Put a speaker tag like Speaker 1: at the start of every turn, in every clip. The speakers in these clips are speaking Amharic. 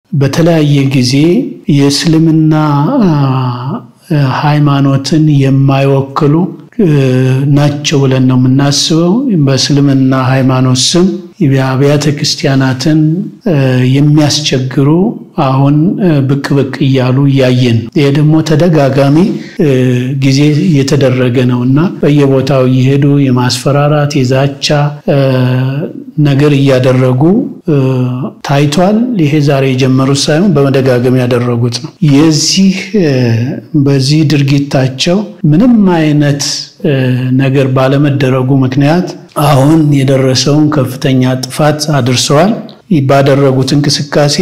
Speaker 1: በተለያየ ጊዜ የእስልምና ሃይማኖትን የማይወክሉ ናቸው ብለን ነው የምናስበው። በእስልምና ሃይማኖት ስም የአብያተ ክርስቲያናትን የሚያስቸግሩ አሁን ብቅ ብቅ እያሉ እያየን ይሄ ደግሞ ተደጋጋሚ ጊዜ እየተደረገ ነው እና በየቦታው እየሄዱ የማስፈራራት የዛቻ ነገር እያደረጉ ታይቷል። ይሄ ዛሬ የጀመሩት ሳይሆን በመደጋገም ያደረጉት ነው። የዚህ በዚህ ድርጊታቸው ምንም አይነት ነገር ባለመደረጉ ምክንያት አሁን የደረሰውን ከፍተኛ ጥፋት አድርሰዋል። ባደረጉት እንቅስቃሴ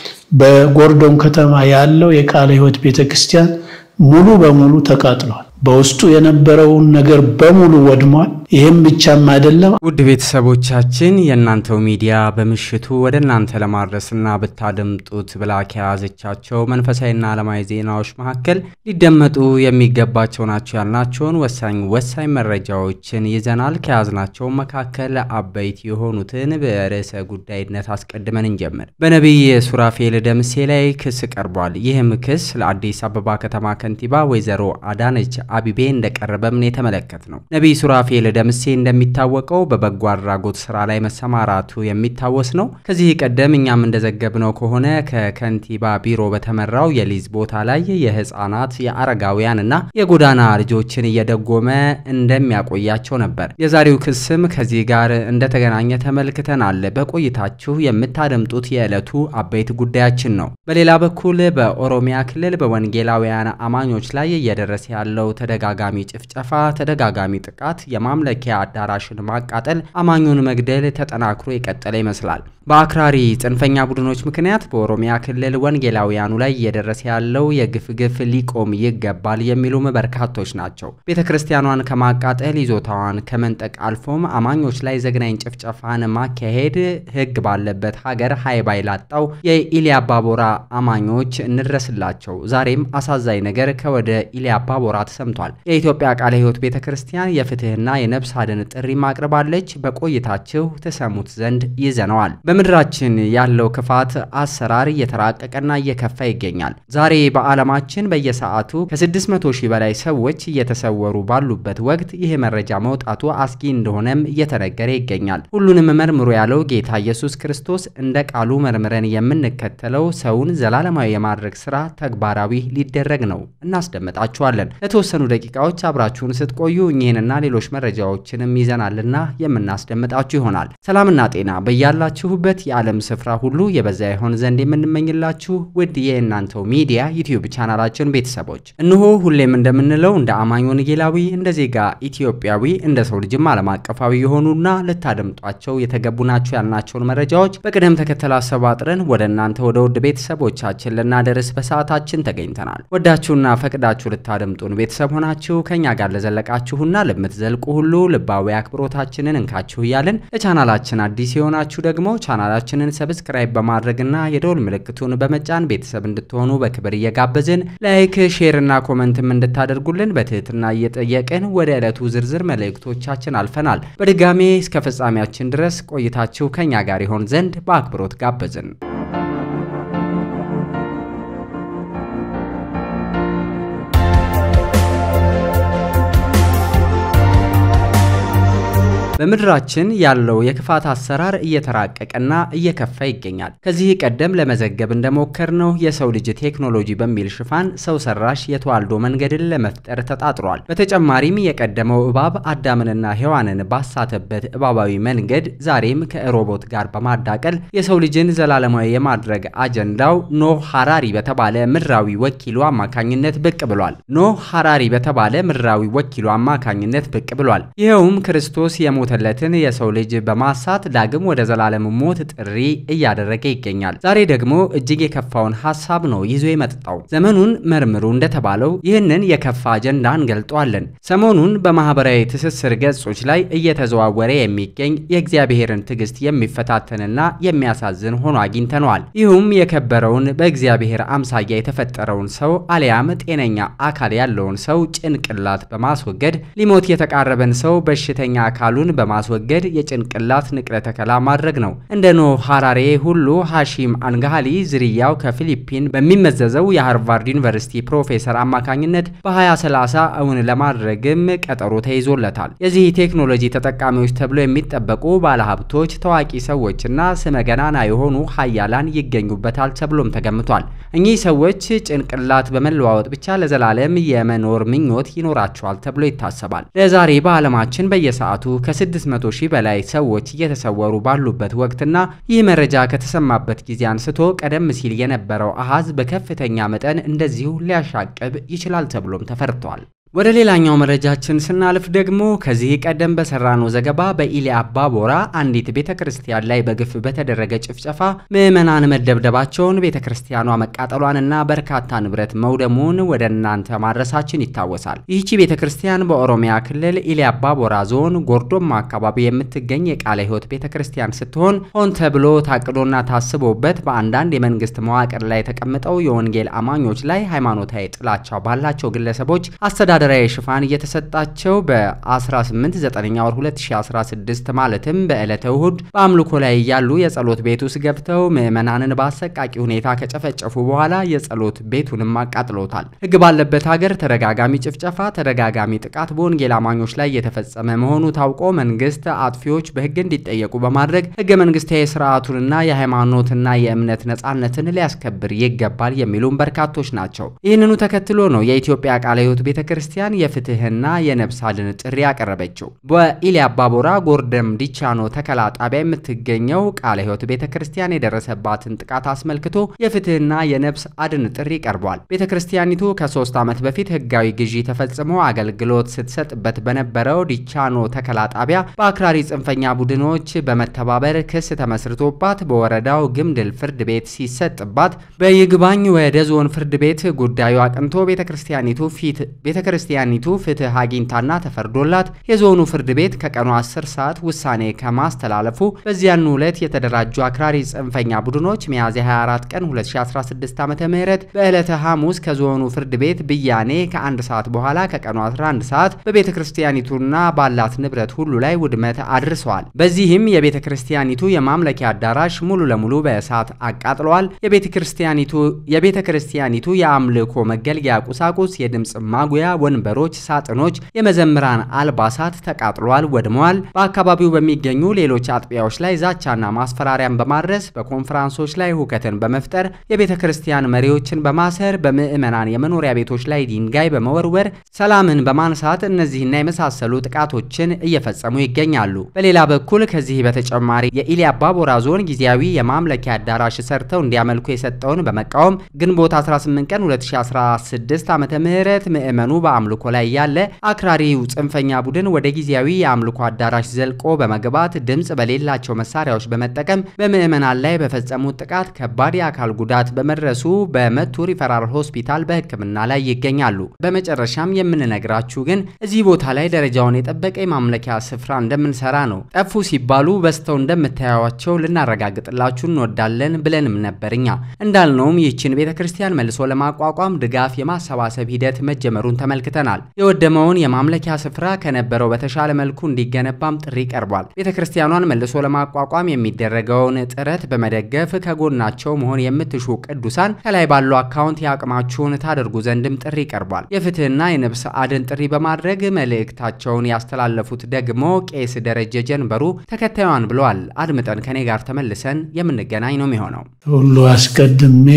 Speaker 1: በጎርዶን ከተማ ያለው የቃለ ሕይወት ቤተ ክርስቲያን ሙሉ በሙሉ ተቃጥሏል። በውስጡ የነበረውን ነገር በሙሉ ወድሟል። ይህም ብቻም አይደለም።
Speaker 2: ውድ ቤተሰቦቻችን የእናንተው ሚዲያ በምሽቱ ወደ እናንተ ለማድረስና ብታደምጡት ብላ ከያዘቻቸው መንፈሳዊና ዓለማዊ ዜናዎች መካከል ሊደመጡ የሚገባቸው ናቸው ያልናቸውን ወሳኝ ወሳኝ መረጃዎችን ይዘናል። ከያዝናቸው መካከል አበይት የሆኑትን በርዕሰ ጉዳይነት አስቀድመን እንጀምር። በነቢይ ሱራፌል ደምሴ ላይ ክስ ቀርቧል። ይህም ክስ ለአዲስ አበባ ከተማ ከንቲባ ወይዘሮ አዳነች አቢቤ እንደቀረበም ነው የተመለከት ነው። ነቢይ ሱራፌል ደምሴ እንደሚታወቀው በበጎ አድራጎት ስራ ላይ መሰማራቱ የሚታወስ ነው። ከዚህ ቀደም እኛም እንደዘገብነው ከሆነ ከከንቲባ ቢሮ በተመራው የሊዝ ቦታ ላይ የህፃናት የአረጋውያን እና የጎዳና ልጆችን እየደጎመ እንደሚያቆያቸው ነበር። የዛሬው ክስም ከዚህ ጋር እንደተገናኘ ተመልክተናል። በቆይታችሁ የምታደምጡት የዕለቱ አበይት ጉዳያችን ነው። በሌላ በኩል በኦሮሚያ ክልል በወንጌላውያን አማኞች ላይ እየደረሰ ያለው ተደጋጋሚ ጭፍጨፋ፣ ተደጋጋሚ ጥቃት፣ የማምለኪያ አዳራሽን ማቃጠል፣ አማኙን መግደል ተጠናክሮ የቀጠለ ይመስላል። በአክራሪ ጽንፈኛ ቡድኖች ምክንያት በኦሮሚያ ክልል ወንጌላውያኑ ላይ እየደረሰ ያለው የግፍ ግፍ ሊቆም ይገባል የሚሉም በርካቶች ናቸው። ቤተ ክርስቲያኗን ከማቃጠል ይዞታዋን ከመንጠቅ አልፎም አማኞች ላይ ዘግናኝ ጭፍጨፋን ማካሄድ ሕግ ባለበት ሀገር ሀይባይ ላጣው የኢሊያ አባቦራ አማኞች እንድረስላቸው። ዛሬም አሳዛኝ ነገር ከወደ ኢሊያ አባቦራ ተሰምቷል። የኢትዮጵያ ቃለ ሕይወት ቤተ ክርስቲያን የፍትህና የነፍስ አድን ጥሪ ማቅርባለች። በቆይታችሁ ተሰሙት ዘንድ ይዘነዋል። በምድራችን ያለው ክፋት አሰራር እየተራቀቀና እየከፋ ይገኛል። ዛሬ በዓለማችን በየሰዓቱ ከ600 ሺህ በላይ ሰዎች እየተሰወሩ ባሉበት ወቅት ይህ መረጃ መውጣቱ አስጊ እንደሆነም እየተነገረ ይገኛል። ሁሉንም መርምሮ ያለው ጌታ ኢየሱስ ክርስቶስ እንደ ቃሉ መርምረን የምንከተለው ሰውን ዘላለማዊ የማድረግ ስራ ተግባራዊ ሊደረግ ነው። እናስደምጣችኋለን። ለተወሰኑ ደቂቃዎች አብራችሁን ስትቆዩ እኚህንና ሌሎች መረጃዎችንም ይዘናልና የምናስደምጣችሁ ይሆናል። ሰላምና ጤና በያላችሁበት የዓለም ስፍራ ሁሉ የበዛ ይሆን ዘንድ የምንመኝላችሁ ውድ የእናንተው ሚዲያ ዩቲዩብ ቻናላችን ቤተሰቦች እነሆ ሁሌም እንደምንለው እንደ አማኝ ወንጌላዊ፣ እንደ ዜጋ ኢትዮጵያዊ፣ እንደ ሰው ልጅም ዓለም አቀፋዊ የሆኑና ልታደምጧቸው የተገቡ ናቸው ያልናቸውን መረጃዎች በቅደም ተከተል አሰባጥረን ወደ እናንተ ወደ ውድ ቤተሰቦቻችን ልናደርስ በሰዓታችን ተገኝተናል። ወዳችሁና ፈቅዳችሁ ልታደምጡን ቤተሰብ ሆናችሁ ከእኛ ጋር ለዘለቃችሁና ለምትዘልቁ ሁሉ ልባዊ አክብሮታችንን እንካችሁ እያልን ለቻናላችን አዲስ የሆናችሁ ደግሞ ቻናላችንን ሰብስክራይብ በማድረግና የደውል ምልክቱን በመጫን ቤተሰብ እንድትሆኑ በክብር እየጋበዝን ላይክ፣ ሼር እና ኮመንትም እንድታደርጉልን በትህትና እየጠየቅን ወደ ዕለቱ ዝርዝር መልእክቶቻችን አልፈናል። በድጋሜ እስከ ፍጻሜያችን ድረስ ቆይታችሁ ከኛ ጋር ይሆን ዘንድ በአክብሮት ጋበዝን። በምድራችን ያለው የክፋት አሰራር እየተራቀቀና እየከፋ ይገኛል። ከዚህ ቀደም ለመዘገብ እንደሞከርነው የሰው ልጅ ቴክኖሎጂ በሚል ሽፋን ሰው ሰራሽ የተዋልዶ መንገድን ለመፍጠር ተጣጥሯል። በተጨማሪም የቀደመው እባብ አዳምንና ሔዋንን ባሳተበት እባባዊ መንገድ ዛሬም ከሮቦት ጋር በማዳቀል የሰው ልጅን ዘላለማዊ የማድረግ አጀንዳው ኖህ ሐራሪ በተባለ ምድራዊ ወኪሉ አማካኝነት ብቅ ብሏል። ኖህ ሐራሪ በተባለ ምድራዊ ወኪሉ አማካኝነት ብቅ ብሏል። ይኸውም ክርስቶስ የሞ ተለትን የሰው ልጅ በማሳት ዳግም ወደ ዘላለም ሞት ጥሪ እያደረገ ይገኛል። ዛሬ ደግሞ እጅግ የከፋውን ሐሳብ ነው ይዞ የመጣው። ዘመኑን መርምሩ እንደተባለው ይህንን የከፋ አጀንዳ እንገልጠዋለን። ሰሞኑን በማህበራዊ ትስስር ገጾች ላይ እየተዘዋወረ የሚገኝ የእግዚአብሔርን ትዕግስት የሚፈታተንና የሚያሳዝን ሆኖ አግኝተነዋል። ይህም የከበረውን በእግዚአብሔር አምሳያ የተፈጠረውን ሰው አሊያም ጤነኛ አካል ያለውን ሰው ጭንቅላት በማስወገድ ሊሞት የተቃረበን ሰው በሽተኛ አካሉን በማስወገድ የጭንቅላት ንቅለ ተከላ ማድረግ ነው። እንደ ኖ ሃራሬ ሁሉ ሃሺም አንጋሃሊ ዝርያው ከፊሊፒን በሚመዘዘው የሃርቫርድ ዩኒቨርሲቲ ፕሮፌሰር አማካኝነት በ2030 እውን ለማድረግም ቀጠሮ ተይዞለታል። የዚህ ቴክኖሎጂ ተጠቃሚዎች ተብሎ የሚጠበቁ ባለሀብቶች፣ ታዋቂ ሰዎችና ስመ ገናና የሆኑ ሀያላን ይገኙበታል ተብሎም ተገምቷል። እኚህ ሰዎች ጭንቅላት በመለዋወጥ ብቻ ለዘላለም የመኖር ምኞት ይኖራቸዋል ተብሎ ይታሰባል። ለዛሬ በዓለማችን በየሰዓቱ ከ600 ሺህ በላይ ሰዎች እየተሰወሩ ባሉበት ወቅትና ይህ መረጃ ከተሰማበት ጊዜ አንስቶ ቀደም ሲል የነበረው አሃዝ በከፍተኛ መጠን እንደዚሁ ሊያሻቅብ ይችላል ተብሎም ተፈርቷል። ወደ ሌላኛው መረጃችን ስናልፍ ደግሞ ከዚህ ቀደም በሰራነው ዘገባ በኢሊ አባ ቦራ አንዲት ቤተ ክርስቲያን ላይ በግፍ በተደረገ ጭፍጨፋ ምዕመናን መደብደባቸውን ቤተ ክርስቲያኗ መቃጠሏንና በርካታ ንብረት መውደሙን ወደ እናንተ ማድረሳችን ይታወሳል። ይህቺ ቤተ ክርስቲያን በኦሮሚያ ክልል ኢሊ አባ ቦራ ዞን ጎርዶማ አካባቢ የምትገኝ የቃለ ሕይወት ቤተ ክርስቲያን ስትሆን ሆን ተብሎ ታቅዶና ታስቦበት በአንዳንድ የመንግስት መዋቅር ላይ ተቀምጠው የወንጌል አማኞች ላይ ሃይማኖታዊ ጥላቻ ባላቸው ግለሰቦች አስተዳደ ወታደራዊ ሽፋን እየተሰጣቸው በ18 9 ወር 2016 ማለትም በዕለተ እሁድ በአምልኮ ላይ እያሉ የጸሎት ቤት ውስጥ ገብተው ምዕመናንን በአሰቃቂ ሁኔታ ከጨፈጨፉ በኋላ የጸሎት ቤቱንም አቃጥሎታል። ሕግ ባለበት ሀገር ተደጋጋሚ ጭፍጨፋ፣ ተደጋጋሚ ጥቃት በወንጌል አማኞች ላይ የተፈጸመ መሆኑ ታውቆ መንግስት አጥፊዎች በሕግ እንዲጠየቁ በማድረግ ሕገ መንግስታዊ ስርዓቱንና የሃይማኖትና የእምነት ነጻነትን ሊያስከብር ይገባል የሚሉም በርካቶች ናቸው። ይህንኑ ተከትሎ ነው የኢትዮጵያ ቃለ ሕይወት ቤተ ክርስቲያን የፍትህና የነፍስ አድን ጥሪ ያቀረበችው። በኢሊ አባቦራ ጎርደም ዲቻኖ ተከላ ጣቢያ የምትገኘው ቃለ ሕይወት ቤተ ክርስቲያን የደረሰባትን ጥቃት አስመልክቶ የፍትህና የነፍስ አድን ጥሪ ቀርቧል። ቤተ ክርስቲያኒቱ ከሶስት ዓመት በፊት ህጋዊ ግዢ ተፈጽሞ አገልግሎት ስትሰጥበት በነበረው ዲቻኖ ተከላ ጣቢያ በአክራሪ ጽንፈኛ ቡድኖች በመተባበር ክስ ተመስርቶባት በወረዳው ግምድል ፍርድ ቤት ሲሰጥባት በይግባኝ ወደ ዞን ፍርድ ቤት ጉዳዩ አቅንቶ ቤተ ክርስቲያኒቱ ፊት ቤተ ክርስቲያኒቱ ፍትህ አግኝታና ተፈርዶላት የዞኑ ፍርድ ቤት ከቀኑ 10 ሰዓት ውሳኔ ከማስተላለፉ በዚያኑ ዕለት የተደራጁ አክራሪ ጽንፈኛ ቡድኖች ሚያዝያ 24 ቀን 2016 ዓ ም በዕለተ ሐሙስ ከዞኑ ፍርድ ቤት ብያኔ ከአንድ ሰዓት በኋላ ከቀኑ 11 ሰዓት በቤተ ክርስቲያኒቱና ባላት ንብረት ሁሉ ላይ ውድመት አድርሰዋል። በዚህም የቤተ ክርስቲያኒቱ የማምለኪያ አዳራሽ ሙሉ ለሙሉ በእሳት አቃጥለዋል። የቤተ ክርስቲያኒቱ የቤተ ክርስቲያኒቱ የአምልኮ መገልገያ ቁሳቁስ የድምፅ ማጉያ ወንበሮች፣ ሳጥኖች፣ የመዘምራን አልባሳት ተቃጥሏል፣ ወድመዋል። በአካባቢው በሚገኙ ሌሎች አጥቢያዎች ላይ ዛቻና ማስፈራሪያን በማድረስ በኮንፈራንሶች ላይ ሁከትን በመፍጠር የቤተ ክርስቲያን መሪዎችን በማሰር በምዕመናን የመኖሪያ ቤቶች ላይ ድንጋይ በመወርወር ሰላምን በማንሳት እነዚህና የመሳሰሉ ጥቃቶችን እየፈጸሙ ይገኛሉ። በሌላ በኩል ከዚህ በተጨማሪ የኢሊ አባቦራ ዞን ጊዜያዊ የማምለኪያ አዳራሽ ሰርተው እንዲያመልኩ የሰጠውን በመቃወም ግንቦት 18 ቀን 2016 ዓ ም ምዕመኑ በአምልኮ ላይ ያለ አክራሪው ጽንፈኛ ቡድን ወደ ጊዜያዊ የአምልኮ አዳራሽ ዘልቆ በመግባት ድምፅ በሌላቸው መሳሪያዎች በመጠቀም በምዕመናን ላይ በፈጸሙት ጥቃት ከባድ የአካል ጉዳት በመድረሱ በመቱ ሪፈራል ሆስፒታል በሕክምና ላይ ይገኛሉ። በመጨረሻም የምንነግራችሁ ግን እዚህ ቦታ ላይ ደረጃውን የጠበቀ የማምለኪያ ስፍራ እንደምንሰራ ነው። ጠፉ ሲባሉ በስተው እንደምታዩዋቸው ልናረጋግጥላችሁ እንወዳለን ብለንም ነበርኛ። እንዳልነውም ይህችን ቤተ ክርስቲያን መልሶ ለማቋቋም ድጋፍ የማሰባሰብ ሂደት መጀመሩን ተመልክተናል። የወደመውን የማምለኪያ ስፍራ ከነበረው በተሻለ መልኩ እንዲገነባም ጥሪ ቀርቧል። ቤተ ክርስቲያኗን መልሶ ለማቋቋም የሚደረገውን ጥረት በመደገፍ ከጎናቸው መሆን የምትሹ ቅዱሳን ከላይ ባለው አካውንት የአቅማችሁን ታደርጉ ዘንድም ጥሪ ቀርቧል። የፍትህና የነፍስ አድን ጥሪ በማድረግ መልእክታቸውን ያስተላለፉት ደግሞ ቄስ ደረጀ ጀንበሩ ተከታዩን ብለዋል። አድምጠን ከኔ ጋር ተመልሰን የምንገናኝ ነው የሚሆነው።
Speaker 1: ሁሉ አስቀድሜ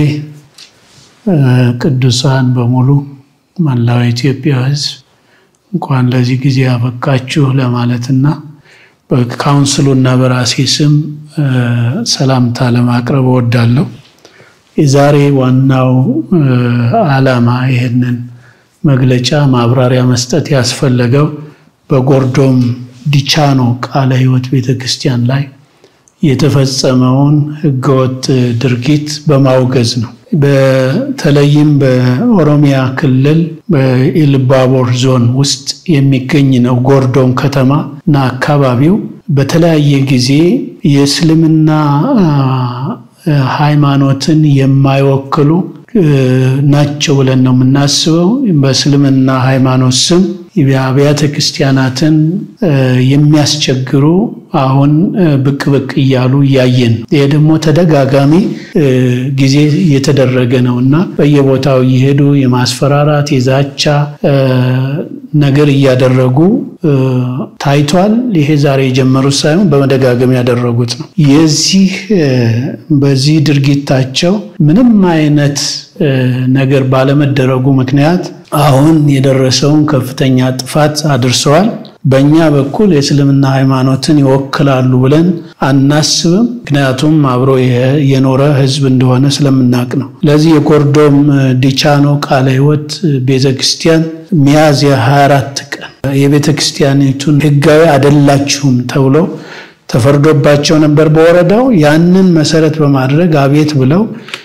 Speaker 1: ቅዱሳን በሙሉ መላው የኢትዮጵያ ሕዝብ እንኳን ለዚህ ጊዜ ያበቃችሁ ለማለትና በካውንስሉና በራሴ ስም ሰላምታ ለማቅረብ እወዳለሁ። የዛሬ ዋናው ዓላማ ይህንን መግለጫ ማብራሪያ መስጠት ያስፈለገው በጎርዶም ዲቻኖ ቃለ ሕይወት ቤተ ክርስቲያን ላይ የተፈጸመውን ህገወጥ ድርጊት በማውገዝ ነው። በተለይም በኦሮሚያ ክልል በኢሉባቦር ዞን ውስጥ የሚገኝ ነው። ጎርዶም ከተማ እና አካባቢው በተለያየ ጊዜ የእስልምና ሃይማኖትን የማይወክሉ ናቸው ብለን ነው የምናስበው። በእስልምና ሃይማኖት ስም የአብያተ ክርስቲያናትን የሚያስቸግሩ አሁን ብቅ ብቅ እያሉ እያየን ነው። ይሄ ደግሞ ተደጋጋሚ ጊዜ እየተደረገ ነው እና በየቦታው እየሄዱ የማስፈራራት የዛቻ ነገር እያደረጉ ታይቷል። ይሄ ዛሬ የጀመሩት ሳይሆን በመደጋገም ያደረጉት ነው። የዚህ በዚህ ድርጊታቸው ምንም አይነት ነገር ባለመደረጉ ምክንያት አሁን የደረሰውን ከፍተኛ ጥፋት አድርሰዋል። በእኛ በኩል የእስልምና ሃይማኖትን ይወክላሉ ብለን አናስብም። ምክንያቱም አብሮ የኖረ ሕዝብ እንደሆነ ስለምናውቅ ነው። ለዚህ የኮርዶም ዲቻኖ ቃለ ሕይወት ቤተ ክርስቲያን ሚያዝያ 24 ቀን የቤተ ክርስቲያኒቱን ሕጋዊ አይደላችሁም ተብሎ ተፈርዶባቸው ነበር በወረዳው። ያንን መሰረት በማድረግ አቤት ብለው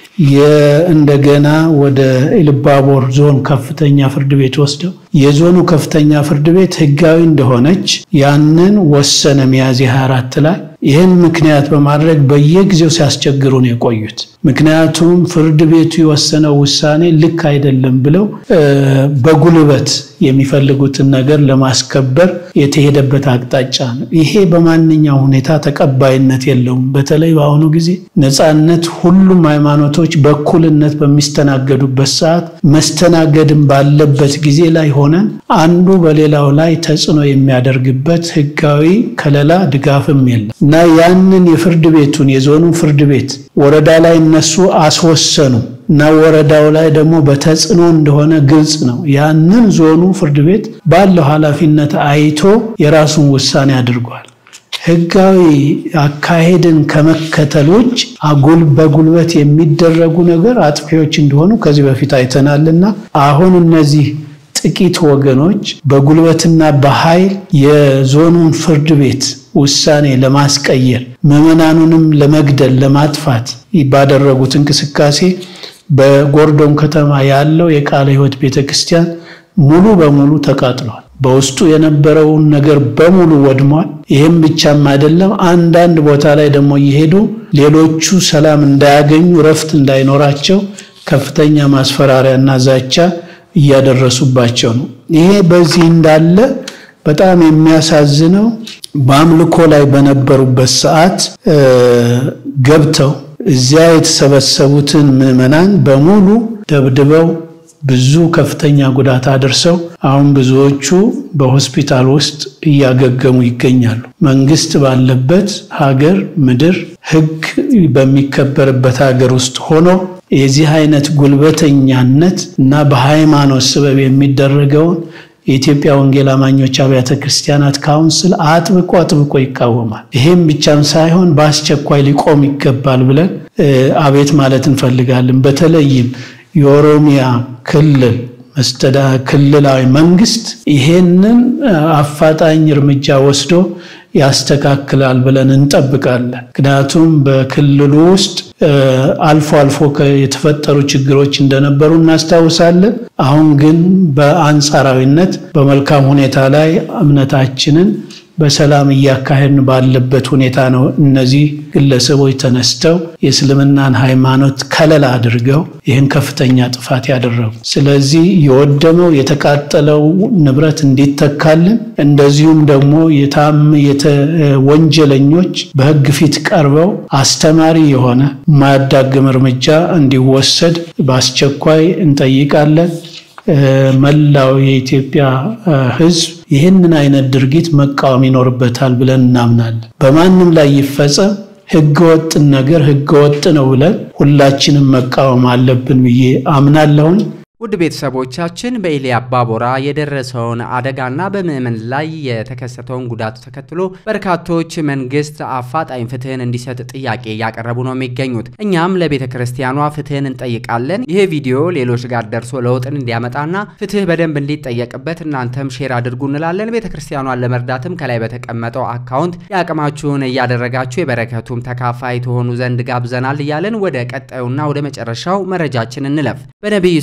Speaker 1: እንደገና ወደ ኢሉባቦር ዞን ከፍተኛ ፍርድ ቤት ወስደው የዞኑ ከፍተኛ ፍርድ ቤት ህጋዊ እንደሆነች ያንን ወሰነ ሚያዝያ 24 ላይ። ይህን ምክንያት በማድረግ በየጊዜው ሲያስቸግሩ ነው የቆዩት። ምክንያቱም ፍርድ ቤቱ የወሰነው ውሳኔ ልክ አይደለም ብለው በጉልበት የሚፈልጉትን ነገር ለማስከበር የተሄደበት አቅጣጫ ነው። ይሄ በማንኛው ሁኔታ ተቀባይነት የለውም። በተለይ በአሁኑ ጊዜ ነፃነት፣ ሁሉም ሃይማኖቶች በእኩልነት በሚስተናገዱበት ሰዓት መስተናገድም ባለበት ጊዜ ላይ ሆነን አንዱ በሌላው ላይ ተጽዕኖ የሚያደርግበት ህጋዊ ከለላ ድጋፍም የለም እና ያንን የፍርድ ቤቱን የዞኑ ፍርድ ቤት ወረዳ ላይ እነሱ አስወሰኑ እና ወረዳው ላይ ደግሞ በተጽዕኖ እንደሆነ ግልጽ ነው። ያንን ዞኑ ፍርድ ቤት ባለው ኃላፊነት አይቶ የራሱን ውሳኔ አድርጓል። ህጋዊ አካሄድን ከመከተል ውጭ አጉል በጉልበት የሚደረጉ ነገር አጥፊዎች እንደሆኑ ከዚህ በፊት አይተናልና አሁን እነዚህ ጥቂት ወገኖች በጉልበትና በኃይል የዞኑን ፍርድ ቤት ውሳኔ ለማስቀየር ምዕመናኑንም ለመግደል ለማጥፋት ባደረጉት እንቅስቃሴ በጎርዶን ከተማ ያለው የቃለ ሕይወት ቤተ ክርስቲያን ሙሉ በሙሉ ተቃጥሏል። በውስጡ የነበረውን ነገር በሙሉ ወድሟል። ይህም ብቻም አይደለም፣ አንዳንድ ቦታ ላይ ደግሞ እየሄዱ ሌሎቹ ሰላም እንዳያገኙ እረፍት እንዳይኖራቸው ከፍተኛ ማስፈራሪያና ዛቻ እያደረሱባቸው ነው። ይሄ በዚህ እንዳለ በጣም የሚያሳዝነው በአምልኮ ላይ በነበሩበት ሰዓት ገብተው እዚያ የተሰበሰቡትን ምዕመናን በሙሉ ደብድበው ብዙ ከፍተኛ ጉዳት አድርሰው አሁን ብዙዎቹ በሆስፒታል ውስጥ እያገገሙ ይገኛሉ። መንግስት ባለበት ሀገር ምድር ሕግ በሚከበርበት ሀገር ውስጥ ሆኖ የዚህ አይነት ጉልበተኛነት እና በሃይማኖት ስበብ የሚደረገውን የኢትዮጵያ ወንጌል አማኞች አብያተ ክርስቲያናት ካውንስል አጥብቆ አጥብቆ ይቃወማል። ይሄም ብቻም ሳይሆን በአስቸኳይ ሊቆም ይገባል ብለን አቤት ማለት እንፈልጋለን። በተለይም የኦሮሚያ ክልል መስተዳ ክልላዊ መንግስት ይሄንን አፋጣኝ እርምጃ ወስዶ ያስተካክላል ብለን እንጠብቃለን። ምክንያቱም በክልሉ ውስጥ አልፎ አልፎ የተፈጠሩ ችግሮች እንደነበሩ እናስታውሳለን። አሁን ግን በአንጻራዊነት በመልካም ሁኔታ ላይ እምነታችንን በሰላም እያካሄድን ባለበት ሁኔታ ነው እነዚህ ግለሰቦች ተነስተው የእስልምናን ሃይማኖት ከለላ አድርገው ይህን ከፍተኛ ጥፋት ያደረጉ። ስለዚህ የወደመው የተቃጠለው ንብረት እንዲተካልን፣ እንደዚሁም ደግሞ የታም ወንጀለኞች በሕግ ፊት ቀርበው አስተማሪ የሆነ የማያዳግም እርምጃ እንዲወሰድ በአስቸኳይ እንጠይቃለን። መላው የኢትዮጵያ ሕዝብ ይህንን አይነት ድርጊት መቃወም ይኖርበታል ብለን እናምናለን። በማንም ላይ ይፈጸም ሕገወጥን ነገር ሕገወጥ ነው ብለን ሁላችንም መቃወም አለብን ብዬ አምናለሁኝ።
Speaker 2: ውድ ቤተሰቦቻችን በኢሊ አባቦራ የደረሰውን አደጋና በምዕመን ላይ የተከሰተውን ጉዳት ተከትሎ በርካቶች መንግስት አፋጣኝ ፍትህን እንዲሰጥ ጥያቄ እያቀረቡ ነው የሚገኙት። እኛም ለቤተ ክርስቲያኗ ፍትህን እንጠይቃለን። ይህ ቪዲዮ ሌሎች ጋር ደርሶ ለውጥን እንዲያመጣና ፍትህ በደንብ እንዲጠየቅበት እናንተም ሼር አድርጉ እንላለን። ቤተ ክርስቲያኗን ለመርዳትም ከላይ በተቀመጠው አካውንት የአቅማችሁን እያደረጋችሁ የበረከቱም ተካፋይ ትሆኑ ዘንድ ጋብዘናል እያለን ወደ ቀጣዩና ወደ መጨረሻው መረጃችን እንለፍ። በነቢይ ሱራፌል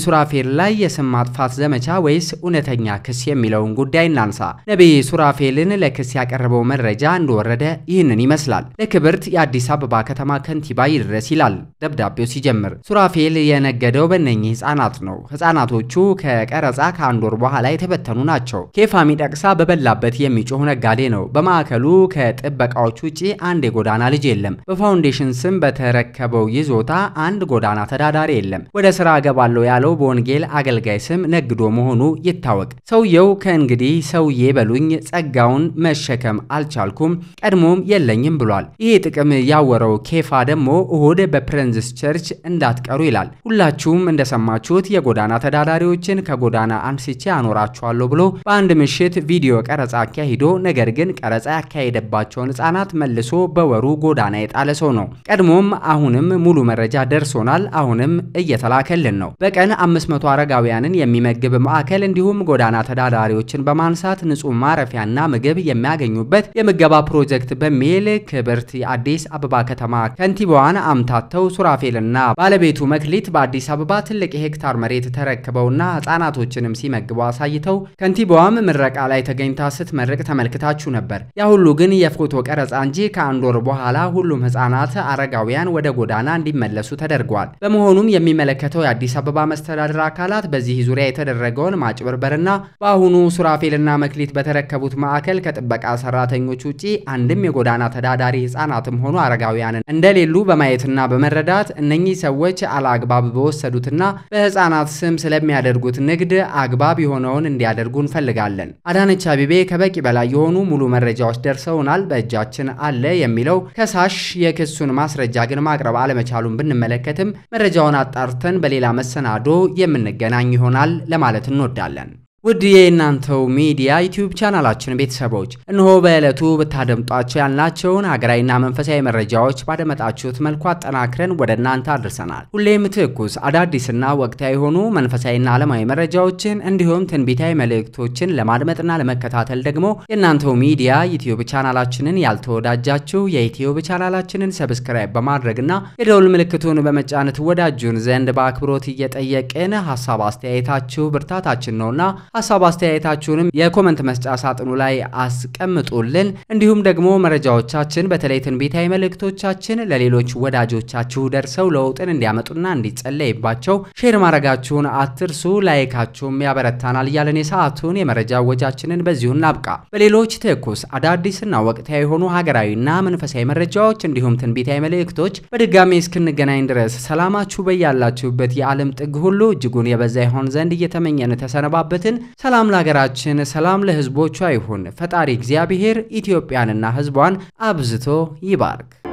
Speaker 2: ላይ የስም ማጥፋት ዘመቻ ወይስ እውነተኛ ክስ የሚለውን ጉዳይ እናንሳ። ነቢይ ሱራፌልን ለክስ ያቀረበው መረጃ እንደወረደ ይህንን ይመስላል። ለክብርት የአዲስ አበባ ከተማ ከንቲባ ይድረስ ይላል ደብዳቤው ሲጀምር። ሱራፌል የነገደው በእነኚህ ህጻናት ነው። ህጻናቶቹ ከቀረጻ ከአንድ ወር በኋላ የተበተኑ ናቸው። ኬፋ ሚደቅሳ በበላበት የሚጮህ ነጋዴ ነው። በማዕከሉ ከጥበቃዎች ውጪ አንድ የጎዳና ልጅ የለም። በፋውንዴሽን ስም በተረከበው ይዞታ አንድ ጎዳና ተዳዳሪ የለም። ወደ ስራ እገባለሁ ያለው በወንጌል አገልጋይ ስም ነግዶ መሆኑ ይታወቅ። ሰውየው ከእንግዲህ ሰውዬ በሉኝ ጸጋውን መሸከም አልቻልኩም፣ ቀድሞም የለኝም ብሏል። ይሄ ጥቅም ያወረው ኬፋ ደግሞ እሁድ በፕሬንዝስ ቸርች እንዳትቀሩ ይላል። ሁላችሁም እንደሰማችሁት የጎዳና ተዳዳሪዎችን ከጎዳና አንስቼ አኖራችኋለሁ ብሎ በአንድ ምሽት ቪዲዮ ቀረጻ አካሂዶ ነገር ግን ቀረጻ ያካሄደባቸውን ህጻናት መልሶ በወሩ ጎዳና የጣለ ሰው ነው። ቀድሞም አሁንም ሙሉ መረጃ ደርሶናል። አሁንም እየተላከልን ነው። በቀን 500 አረጋውያንን የሚመግብ ማዕከል እንዲሁም ጎዳና ተዳዳሪዎችን በማንሳት ንጹህ ማረፊያና ምግብ የሚያገኙበት የምገባ ፕሮጀክት በሚል ክብርት የአዲስ አበባ ከተማ ከንቲባዋን አምታተው ሱራፌልና ባለቤቱ መክሊት በአዲስ አበባ ትልቅ የሄክታር መሬት ተረክበውና ህጻናቶችንም ሲመግቡ አሳይተው ከንቲባዋም ምረቃ ላይ ተገኝታ ስትመርቅ ተመልክታችሁ ነበር። ያ ሁሉ ግን የፎቶ ቀረጻ እንጂ ከአንድ ወር በኋላ ሁሉም ህጻናት፣ አረጋውያን ወደ ጎዳና እንዲመለሱ ተደርጓል። በመሆኑም የሚመለከተው የአዲስ አበባ መስተዳድር አካላት በዚህ ዙሪያ የተደረገውን ማጭበርበርና በአሁኑ ሱራፌልና መክሊት በተረከቡት ማዕከል ከጥበቃ ሰራተኞች ውጪ አንድም የጎዳና ተዳዳሪ ህጻናትም ሆኑ አረጋውያንን እንደሌሉ በማየትና በመረዳት እነኚህ ሰዎች አለአግባብ በወሰዱትና በህፃናት ስም ስለሚያደርጉት ንግድ አግባብ የሆነውን እንዲያደርጉ እንፈልጋለን። አዳነች አቤቤ ከበቂ በላይ የሆኑ ሙሉ መረጃዎች ደርሰውናል፣ በእጃችን አለ የሚለው ከሳሽ የክሱን ማስረጃ ግን ማቅረብ አለመቻሉን ብንመለከትም መረጃውን አጣርተን በሌላ መሰናዶ የምንገናኝ ይሆናል ለማለት እንወዳለን። ውድ የእናንተው ሚዲያ ዩቲዩብ ቻናላችን ቤተሰቦች እነሆ በዕለቱ ብታደምጧቸው ያልናቸውን ሀገራዊና መንፈሳዊ መረጃዎች ባደመጣችሁት መልኩ አጠናክረን ወደ እናንተ አድርሰናል። ሁሌም ትኩስ አዳዲስና ወቅታዊ የሆኑ መንፈሳዊና ዓለማዊ መረጃዎችን እንዲሁም ትንቢታዊ መልእክቶችን ለማድመጥና ለመከታተል ደግሞ የእናንተው ሚዲያ ዩቲዩብ ቻናላችንን ያልተወዳጃችሁ የዩቲዩብ ቻናላችንን ሰብስክራይብ በማድረግና የደውል ምልክቱን በመጫን ትወዳጁን ዘንድ በአክብሮት እየጠየቅን ሀሳብ አስተያየታችሁ ብርታታችን ነውና ሀሳብ አስተያየታችሁንም የኮመንት መስጫ ሳጥኑ ላይ አስቀምጡልን። እንዲሁም ደግሞ መረጃዎቻችን በተለይ ትንቢታዊ መልእክቶቻችን ለሌሎች ወዳጆቻችሁ ደርሰው ለውጥን እንዲያመጡና እንዲጸለይባቸው ሼር ማድረጋችሁን አትርሱ። ላይካችሁም ያበረታናል እያለን የሰዓቱን የመረጃ ወጃችንን በዚሁ እናብቃ። በሌሎች ትኩስ አዳዲስና ወቅታዊ የሆኑ ሀገራዊና መንፈሳዊ መረጃዎች እንዲሁም ትንቢታዊ መልእክቶች በድጋሚ እስክንገናኝ ድረስ ሰላማችሁ በያላችሁበት የዓለም ጥግ ሁሉ እጅጉን የበዛ ይሆን ዘንድ እየተመኘን ተሰነባበትን። ሰላም ለሀገራችን፣ ሰላም ለሕዝቦቿ ይሁን። ፈጣሪ እግዚአብሔር ኢትዮጵያንና ሕዝቧን አብዝቶ ይባርክ።